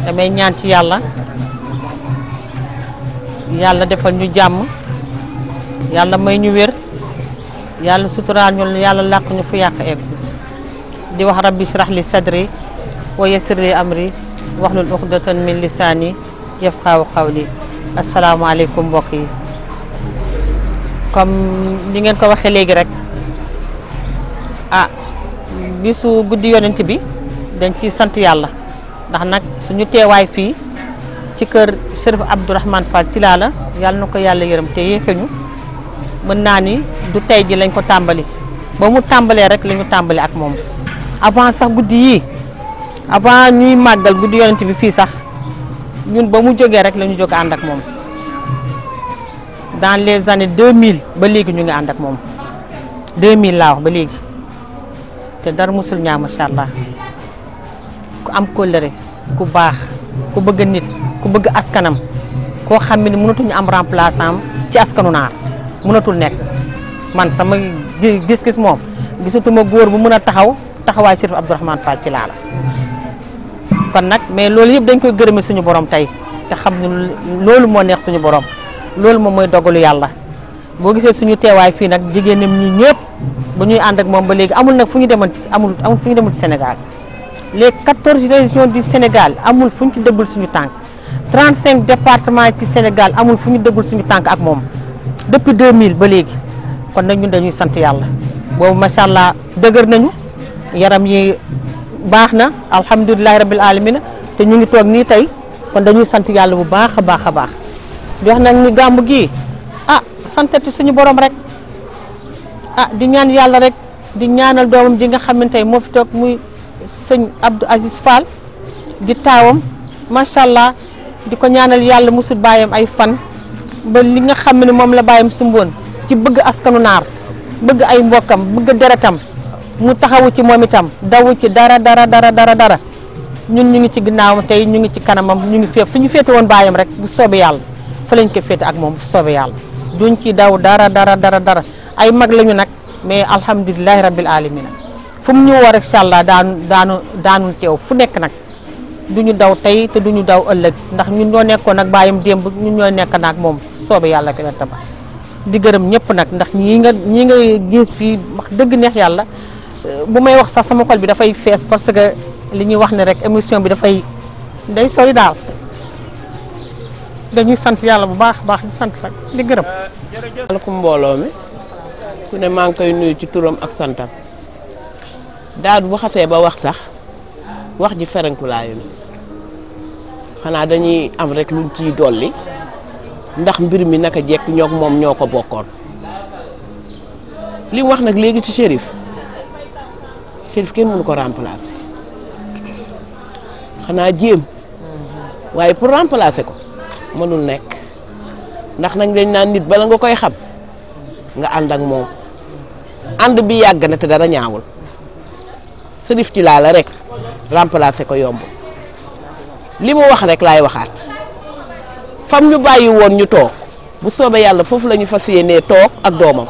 damay ñaan ci yàlla yàlla defal ñu jàmm yàlla may ñu wér yàlla suturaal ñu yàlla làq ñu fu yàq egg di wax rabbi shrah li sadri wa yassir li amri wahlul uqdatan min lisaani yafqahu qawli asalaamaaleykum mbokk yi comme li ngeen ko waxee léegi rek ah bisu guddi yonent bi dañ ci sant yàlla ndax nag suñu teewaay fii ci kër Chérif Abdourahmane Fall Tilala yàlla na ko yàlla yërëm te yéexuñu mën naa ni du tey ji lañ ko tàmbali ba mu tàmbalee rek la ñu tàmbali ak moom avant sax guddi yii avant ñuy màggal guddi yonent bi fii sax ñun ba mu jógee rek la ñu jóg ànd ak moom dans les années 2000 ba léegi ñu ngi ànd ak moom 2000 laa wax ba léegi te dara musul ñaaw macha allah ku am kóllëre ku baax ku bëgg nit ku bëgg askanam koo xam ne mënatuñu am remplaçant ci askanu naar mënatul nekk man sama gis-gis moom gisatuma góor bu mën a taxaw taxawaay Chérif Abdourahmane Fall Tilala kon nag mais loolu yëpp dañ koy gërëme suñu borom tey te xam ne loolu moo neex suñu borom loolu moom mooy dogalu yàlla boo gisee suñu teewaay fii nag jigéenam ñi ñëpp ba ñuy ànd ak moom ba léegi amul nag fu ñu demoon ci amul amul fu ñu demoon ci Sénégal les 14 régions du Sénégal amul fu ñu ci dëggul suñu tànk 35 départements ci Sénégal amul fu ñu dëggul suñu tànk ak moom depuis 2000 ba léegi kon nag ñun dañuy sant yàlla boobu macha allah dëgër nañu yaram yi baax na alhamdulilahi rabil alamina te ñu ngi toog nii tey kon dañuy sant yàlla bu baax a baax a baax di wax nag ni gàmmu gii ah santati suñu borom rek ah di ñaan yàlla rek di ñaanal doomam ji nga xamante ne moo fi toog muy sëñ Abdou Aziz Fall di taawam macha allah di ko ñaanal yàlla musul bàyyam ay fan ba li nga xam ne moom la bàyyam sumboon ci bëgg askanu naar bëgg ay mbokkam bëgg deretam mu taxawu ci moom itam dawu ci dara dara dara dara dara ñun ñu ngi ci ginnaawam tey ñu ngi ci kanamam ñu ngi féet fu ñu féete woon bàyyam rek bu soobee yàlla fa lañ ko féete ak moom bu soobee yàlla duñ ci daw dara dara dara dara ay mag lañu nag mais alhamdulilahi rabbil alamina fu mu ñu war incha allah daanu daanu daanu teew fu nekk nag duñu daw tey te duñu daw ëllëg ndax ñun ñoo nekkoon ak bàyyam démb ñun ñoo nekk nag moom soobee yàlla ko taba di gërëm ñëpp nag ndax ñii nga ñii nga gis fii wax dëgg neex yàlla bu may wax sax sama xol bi dafay fees parce que li ñuy wax ne rek émission bi dafay day sori daal dañuy sant yàlla bu baax baax di sant rek di gërëm. aleykum mbooloo mi ku ne maa ngi koy nuyu ci turam ak santam daal bu xasee ba wax sax wax ji ferenkulaayu na xanaa dañuy am rek luñ ciy dolli ndax mbir mi naka jekk ñoog moom ñoo ko bokkoon li mu wax nag léegi ci Chérif Chérif kenn mënu ko remplacer xanaa jéem waaye pour remplacer ko mënul nekk ndax nag dañ naan nit bala nga koy xam nga ànd ak moom ànd bi yàgg na te dara ñaawul Chérif Tilala rek remplacer ko yomb li mu wax rek laay waxaat fam ñu bàyyi woon ñu toog bu soobee yàlla foofu la ñu fas yéenee toog ak doomam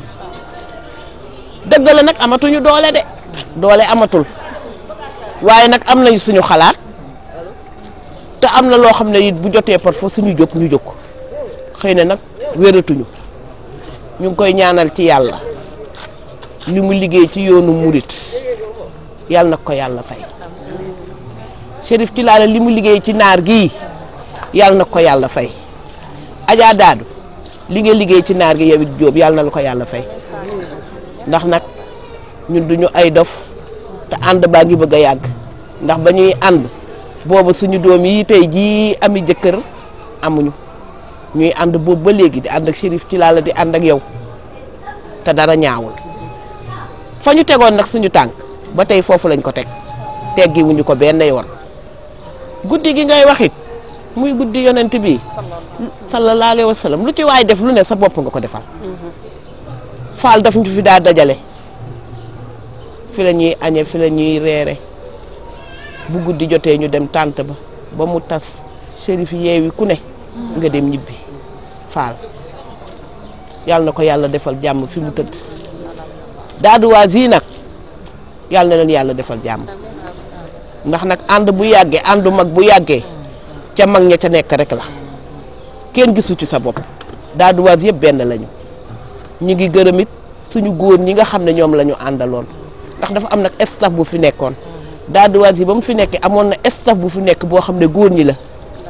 dëgg la nag amatuñu doole de doole amatul waaye nag am nañu suñu xalaat te am na loo xam ne it bu jotee par force suñu jóg ñu jóg xëy na nag wératuñu ñu ngi koy ñaanal ci yàlla li mu liggéey ci yoonu murit yàlla nag ko yàlla fay Chérif Tilala li mu liggéey ci naar gii yàlla nag ko yàlla fay Adja Daadu li nga liggéey ci naar gi yow it Jóob yàlla na la ko yàlla fay ndax nag ñun duñu ay dof te ànd baa ngi bëgg a yàgg ndax ba ñuy ànd booba suñu doom yi tey jii ami jëkkër amuñu ñuy ànd boobu ba léegi di ànd ak Chérif Tilala di ànd ak yow te dara ñaawul fa ñu tegoon nag suñu tànk ba tey foofu lañ ko teg teggiwuñu ko benn yoon guddi gi ngay waxit muy guddi yonent bi sallallahu alayhi wa sallam lu ci waay def lu ne sa bopp nga ko defal faal daf ñu fi daa dajale fi la ñuy añe fi la ñuy reere bu guddi jotee ñu dem tànt ba ba mu tas Chérif yeewi ku ne nga dem ñibbi faal yàlla na ko yàlla defal jàmm fi mu tëdd daaduwaa zi nag yàlla na leen yàlla defal jàmm ndax nag ànd bu yàggee àndu mag bu yàggee ca mag ña ca nekk rek la kenn gisu ci sa bopp daaduwaas yëpp benn lañu ñu ngi gërëm it suñu góor ñi nga xam ne ñoom la ñu àndaloon ndax dafa am nag staff bu fi nekkoon daaduwaas yi ba mu fi nekkee amoon na staff bu fi nekk boo xam ne góor ñi la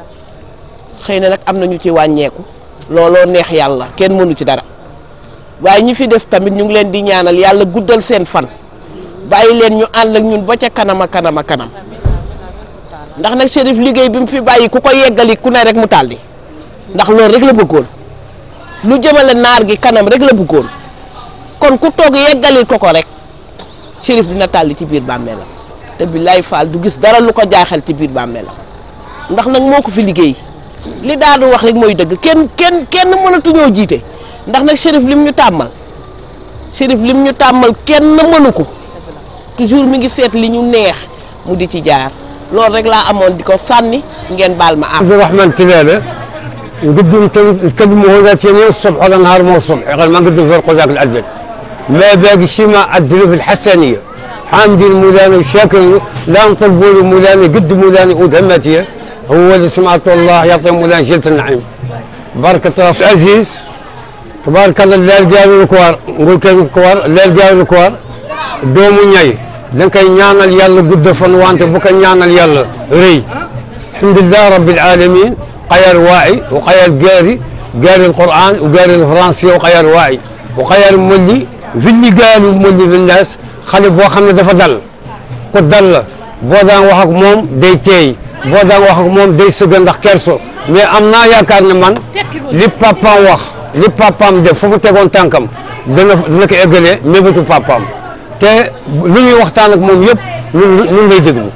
xëy na nag am na ñu ci wàññeeku looloo neex yàlla kenn mënu ci dara waaye ñi fi des tamit ñu ngi leen di ñaanal yàlla guddal seen fan bàyyi leen ñu ànd ak ñun ba ca kanam a kanam a kanam ndax nag Chérif liggéey bi mu fi bàyyi ku ko yeggali ku ne rek mu tàlli ndax loolu rek la bëggoon lu jëmale naar gi kanam rek la bëggoon kon ku toog yeggalil ko ko rek Chérif dina tàlli ci biir bàmmeelam te billaay faal du gis dara lu ko jaaxal ci biir bàmmeelam ndax nag moo ko fi liggéey li daadu wax rek mooy dëgg kenn kenn kenn mënatuñoo jiite ndax nag Chérif lim ñu tàmmal Chérif lim ñu tàmmal kenn mënu ko toujours mi ngi seet li ñu neex mu di ci jaar loolu rek laa amoon di ko sànni ngeen baal ma am. عبد الرحمن تلالة نقدم نتكلموا هنا تاني الصبح ولا نهار ما الصبح غير ما نقدم في القزاق العدل ما باقي شيء ما عدلوا في الحسنية حامدين مولانا وشاكرين لا نطلبوا له مولانا قد مولانا ودهمتيه هو اللي سمعت الله يعطي مولانا جلة النعيم بركة راس عزيز تبارك الله لا الجاوي الكوار نقول كيف الكوار لا الجاوي الكوار دومو ñay dañ koy ñaanal yàlla gudd fan wante bu ko ñaanal yàlla rëy alhamdulilah rabbil alamin xayal waayi wa xayal gaari gaari alquran wa gaari alfrançais wa xayal waayi wa xayal molli villi gaalu molli vinnaas xale boo xam ne dafa dal ku dal la boo daan wax ak moom day teey boo daan wax ak moom day sëgg ndax kerso mais am naa yaakaar ne man li papaam wax li papaam def fu mu tegoon tànkam dana dana ko eggalee mébétu papaam te lu ñuy waxtaan ak moom yëpp ñun ñun lay déglu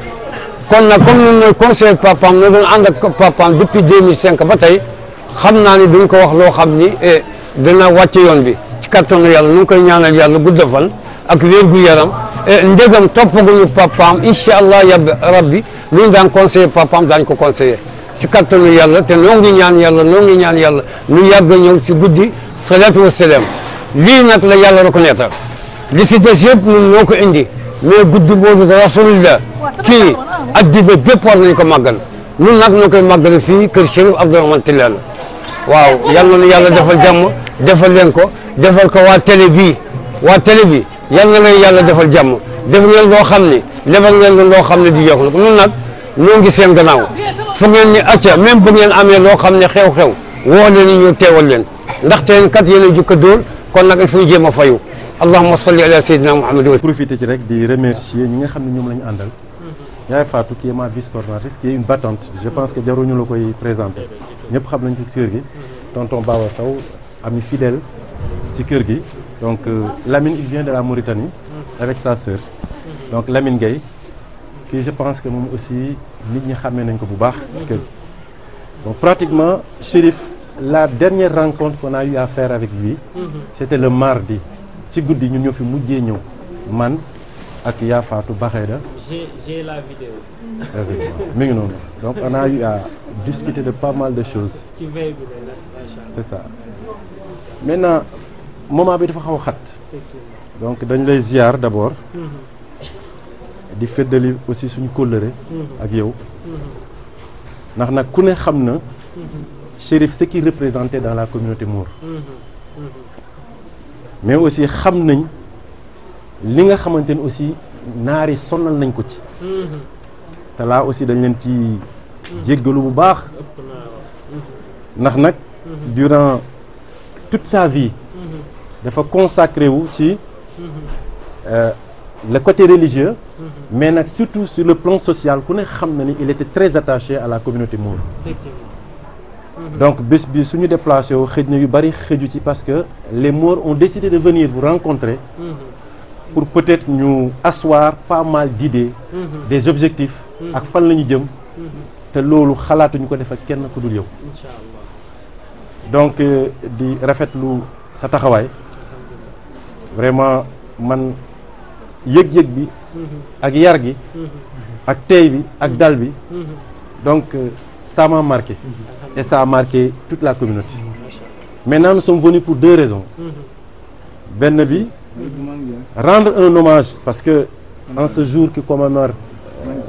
kon nag comme ñun ñooy conseil papaam ñu doon ànd ak papaam depuis 2005 ba tey xam naa ni duñ ko wax loo xam ni dina wàcc yoon bi ci kattanu yàlla nu ngi koy ñaanal yàlla gudd fan ak wér gu yaram ndégam toppaguñu papaam incha allah yab rabbi lu ñu daan conseiller papaam daañ ko conseiller si kattanu yàlla te noo ngi ñaan yàlla noo ngi ñaan yàlla nu yàgg a ñëw si guddi salaatu wa salaam lii nag la yàlla reconnaître li si des yëpp ñun ñoo ko indi mais guddi boobu de rasulillah kii addina bépp war nañu ko màggal ñun nag ñoo koy màggal fii kër Chérif Abdourahmane Tilala waaw yal na nu yàlla defal jàmm defal leen ko defal ko waa télé bii waa télé bi yal na leen yàlla defal jàmm def ngeen loo xam ne lebal ngeen leen loo xam ne di yokk na ñun nag ñoo ngi seen gannaaw fu ngeen ni acca même bu ngeen amee loo xam ne xew-xew woo leen ni ñu teewal leen ndaxte kat yéen a jukka dóor kon nag il faut ñu jéem a fayu allahumma salli ala sayyidina muhammad wa profité ci rek di remercier ñi nga xam ne ñoom la ñu àndal yaay Fatou qui est ma vice coordinatrice qui est une battante je pense que jaruñu la koy présenter ñëpp xam nañ ci kër gi tonton Bawa Sow ami fidèle ci kër gi donc Lamine il vient de la Mauritanie avec sa sœur donc Lamine Gueye qui je pense que moom aussi nit ñi xàmmee nañ ko bu baax ci kër gi donc pratiquement Chérif la dernière rencontre qu'on a eu à faire avec lui c'était le mardi ci guddi ñun ñoo fi mujjee ñëw man ak yaa Fatou Baxeeda J'ai j'ai la vidéo mi ngi noonu donc on a eu à discuter de pas mal de choses ci veille bi la nag macha allah c'est ça maintenant moment bi dafa xaw a xat effectivement. donc dañ lay ziar d'abord di feddali aussi suñu kóllëre ak yow ndax nag ku ne xam na Chérif ce qu'il représentait dans la communauté Mour mais aussi xam nañ li nga xamante ni aussi naar yi sonal nañ ko ci te laa aussi dañ leen ci jéggalu bu baax ëpp naa wax. ndax nag durant toute sa vie dafa consacré wu ci euh, le côté religieux mais nag surtout sur le plan social ku ne xam na ni il était très attaché à la communauté mour effectivement. donc bés bi suñu déplacé wu xëj na yu bari xëju ci parce que les Maures ont décidé de venir vous rencontrer pour peut-être ñu asseoir pas mal d'idées des objectifs ak fan la ñu jëm te loolu xalaatuñu ko def ak kenn ku dul yow incha allah. donc euh, di rafetlu sa taxawaay vraiment man yëg-yëg bi ak yar gi ak tey bi ak dal bi donc euh, ça m'a marqué et ça a marqué toute la communauté maintenant nous sommes venus pour deux raisons benn bi rendre un hommage parce que en ce jour qui commémore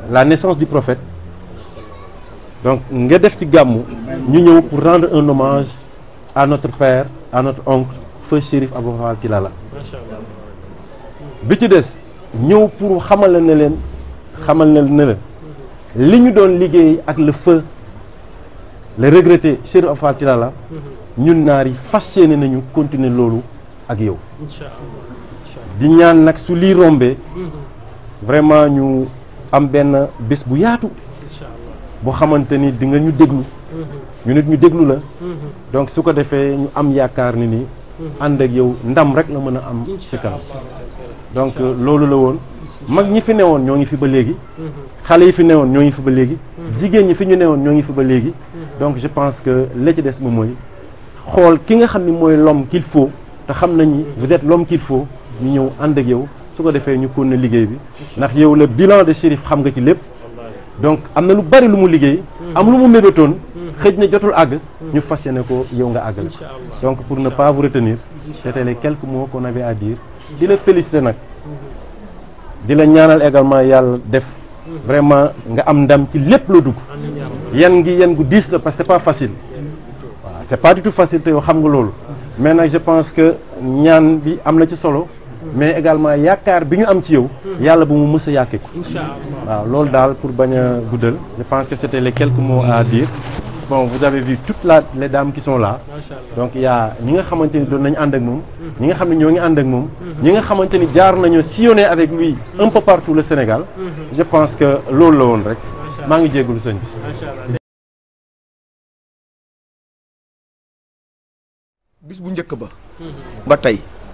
la naissance du prophète donc nga def ci gàmmu ñu ñëw pour rendre un hommage à notre père à notre oncle feu Chérif Abou Fall Tilala macha allah bi ci des ñëw pour xamal la ne leen xamal na ne la li ñu doon liggéey ak le feu le regretté Chérif Abou Fall Tilala ñun naar yi fas yéene nañu continuer loolu ak yow incha allah di ñaan nag su lii rombee vraiment ñu am benn bés bu yaatu incha allah boo xamante ni di nga ñu déglu ñu nit ñu déglu la donc su ko defee ñu am yaakaar ni ni ànd ak yow ndam rek la mën a am ci kanam donc loolu la woon mag ñi fi newoon ñoo ngi fi ba léegi xale yi fi newoon ñoo ngi fi ba léegi jigéen ñi fi ñu newoon ñoo ngi fi ba léegi donc je pense que la ci des moom mooy xool ki nga xam ni mooy l'homme qu'il faut te xam nañ ni vous êtes l'homme qu'il faut ñu ñëw ànd ak yow su ko defee ñu continuer liggéey bi ndax yow le bilan de Chérif xam nga ci lépp donc am na lu bari lu mu liggéey am lu mu mébétoon xëj na jotul àgg ñu fas yéene ko yow nga àggale ko donc pour ne pas vous retenir c'était les quelques mots qu'on avait à dire di la féliciter nag di la ñaanal également yàlla def vraiment nga am ndam ci lépp la dugg yan ngi yan gu diis la parce que c'est pas facile waaw c'est pas du tout facile te yow xam nga loolu mais nag je pense que ñaan bi am na ci solo mais également yaakaar bi ñu am ci yow yàlla bu mu mës a yàkkee ko incha allah waaw loolu daal pour bañ a guddal je pense que c'était les quelques mots à dire bon vous avez vu toutes la les dames qui sont là macha allah donc il y a ñi nga xamante ni doon nañu ànd ak moom ñi nga xam ne ñoo ngi ànd ak moom ñi nga xamante ni jaar nañu sillonner avec lui un peu partout le Sénégal je pense que loolu la woon rek maa ngi jégalu sëñ bi macha allah bis bu njëkk ba ba tey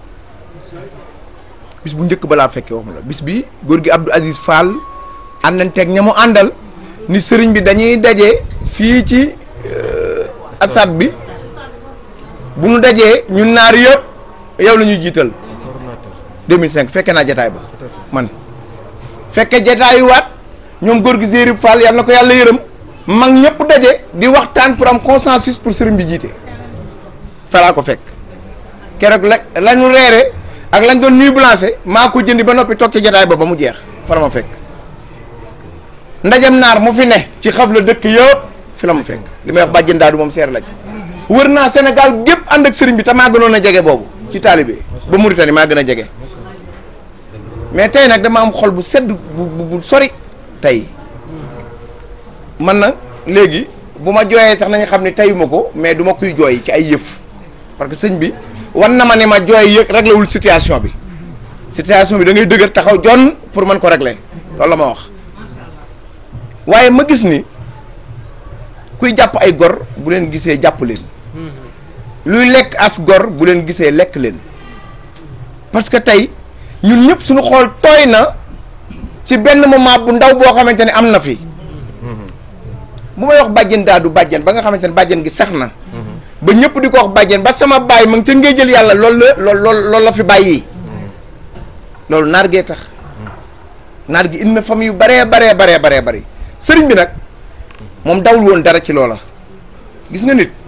bis bu njëkk ba laa fekkee wax ma la bis bi góor gi Abdou Aziz Fall àndanteeg ña mu àndal ni sëriñ bi dañuy daje fii ci asad bi bu nu dajee ñun naar yëpp yow la ñuy jiital 2005 fekke naa jataay ba man fekke jataayuwaat ñoom góor gi Zéri Fall yàlla na ko yàlla yërëm mag ñëpp daje di waxtaan pour am consensus pour sëriñ bi jiite falaa ko fekk keroog la lañu reere ak lañ doon nuit blanche maa ko jëndi ba noppi toog ci jataay ba ba mu jeex fa la ma fekk ndajam naar mu fi ne ci xaf la dëkk yëpp fi la ma fekk li may wax bàjjen daadu moom seer la ci wër naa Sénégal gépp ànd ak sëriñ bi te maa gënoon a jege boobu ci taalibe ba Mauritanie maa gën a jege mais tey nag dama am xol bu sedd bu bu sori tey man na léegi bu ma jooyee sax nañu xam ne teyuma ko mais du ma kuy jooy ci ay yëf parce que sëñ bi wan na ma ne ma jooy yëg réglé wul situation bi situation bi da ngay dëgër taxaw jon pour mën ko régler loolu la ma wax waaye ma gis ni kuy jàpp ay gor bu leen gisee jàpp leen luy lekk as gor bu leen gisee lekk leen parce que tey ñun ñëpp suñu xool tooy na ci benn moment bu ndaw boo xamante ne am na fi bu may wax bàjjen daadu bàjjen ba nga xamante ne bàjjen gi sax na ba ñëpp di ko wax bàjjen ba sama baay ma ngi ca ngee jël yàlla loolu la lool lool loolu la fi bàyyi loolu naar gee tax naar gi indi na famille yu baree baree baree baree bari sëriñ bi nag moom dawul woon dara ci loola gis nga nit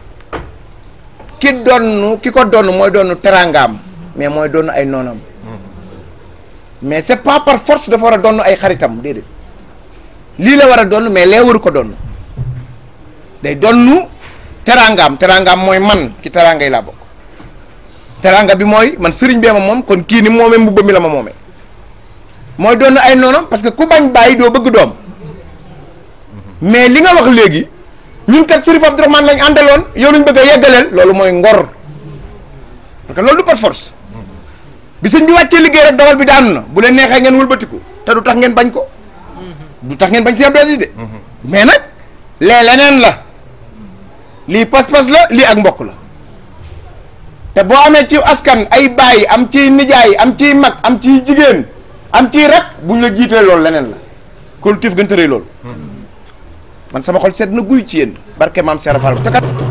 ki donn ki ko donn mooy doon teraangaam mais mooy doon ay noonam mais c'est pas par force dafa war a doon ay xaritam déedéet lii la war a doon mais lee waru ko doon day donnu teraangaam teraangaam mooy man ci teraanga yi laa bokk teraanga bi mooy man sëriñ bee ma moom kon kii ni moomee mbubba mi la ma moomee mooy doon ay noonam parce que ku bañ bàyyi doo bëgg doom mais li nga wax léegi ñun kat Sërif Abdourahmane lañ àndaloon yow lañ bëgg a yeggaleel loolu mooy ngor parce que loolu du par force bi sëñ bi wàccee liggéey rek dogal bi daanu na bu leen neexee ngeen wëlbatiku te du tax ngeen bañ ko du tax ngeen bañ si Abdou Aziz de mais nag lee leneen la lii pas-pas la lii ak mbokk la te boo amee ci askan ay baay am ciy nijaay am ciy mag am ciy jigéen am ciy rak buñ la jiitee loolu leneen la collectif gën tëree loolu man sama xol sedd na guy ci yéen barke maam Serap Fall te kat